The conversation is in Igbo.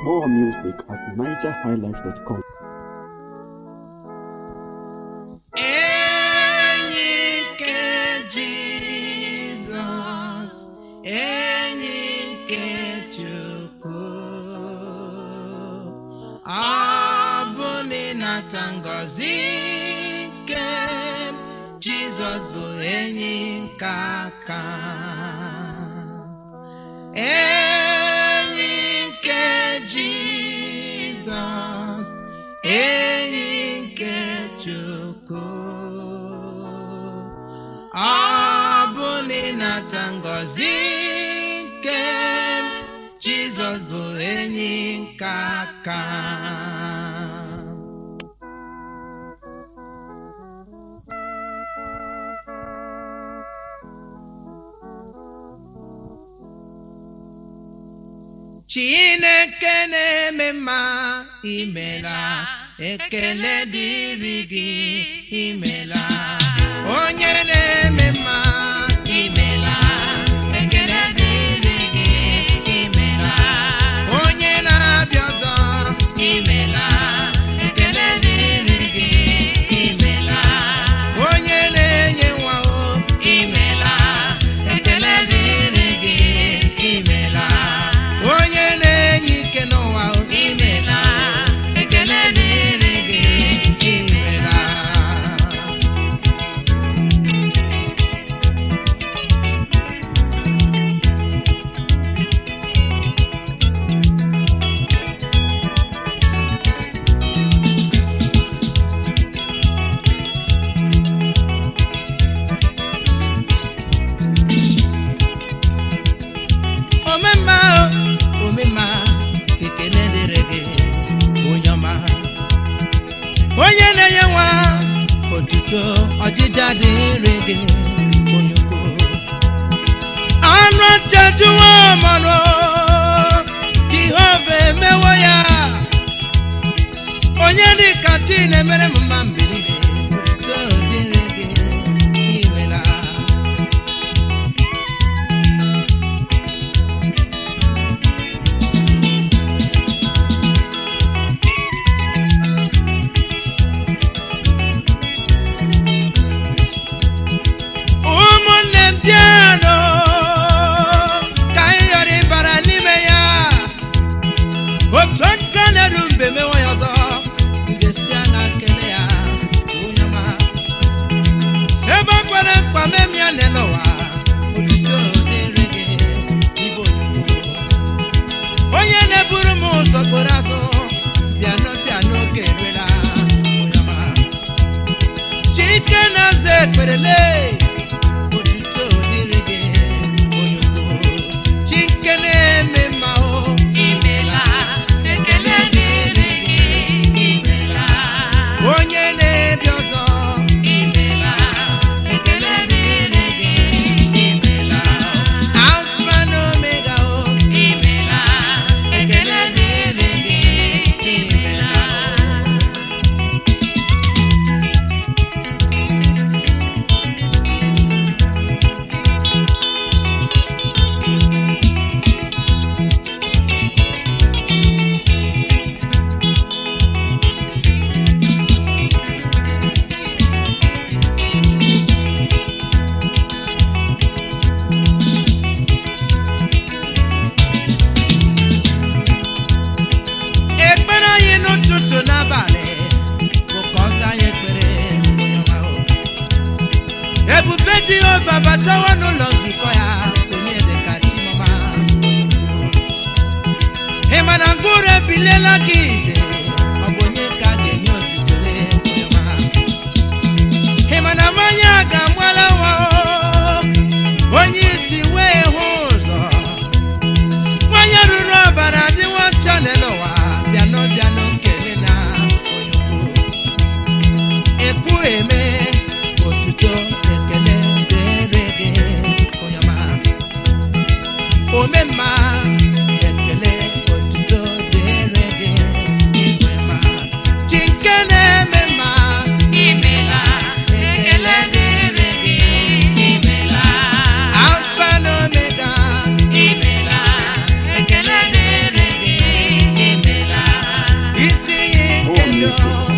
More music at nigerhighlife.com. enyi nke jizọs enyi nke chukwu ọ bụ na ịnata ngọzi nke jizọs bụ enyi nke aka enyi nke jizọs enyi nke chukwu ọ bụ na ịnata ngọzi nke jizọs bụ enyi nke aka chineke na-eme mma imela ekele dịrị gị imela onye na-eme mma imela ekele dịrị gị imela onye na-abịa ọzọ imela ekele dịrị gị imela onye na-enye nwa o imela ekele dịrị gị imela onye na-enye ike n'ụwa o imela ekele dịrị gị imela omemma o, omemma ekele dịrị gị onye ọma onye na-enye nwa otuto ọjịja dịrị gị onye ukwu anụ chejuwo mmanụ jehova emewo ya onye dịka chi na-emere m mma mgbe niile otuto dịrị gị imela ụmụnne m bịanụ ka anyị ghara ịbara n'ime ya otu nta na-eru mbe mewe ya ọzọ m ga-esi anya kele ya onye ọma ebe o kwere mkpa mem ya n'ele ụwa otuto dịrị gị ibe onyinyo onye na-eburu m ụzọ kporo azụ bịanụ bịanụ oge eruela onye ọma chike na-aza ekperele otuto dịrị gị onye ukwu chike na-eme mma o imela ekele dịrị gị imela onye na-ebi ọzọ imela ekele dịrị gị imela alfa na omega o imela ekele dịrị gị imela ekpere anyị n'ụtụtụ n'abalị bụ ka ọ zaa anyị ekpere onye ọma o. ebube jehova batawa n'ụlọ nzukọ ya onye dịka chimọma ị ma na mkpụrụ ebiliela gị ije ọ bụ onye ka a ga-enye otuto onye ọma ị ma na mmanya a ga-amụala nwa o, onye isi wee hụ ụzọ nwanyị ruru ọbara adịwo ọcha n'elu ụwa bịanụ bịanụ kele na onye ukwu ekwu eme otuto ekele dịrị gị onye ọma ome mma ekele otuto dịrị gị rịọ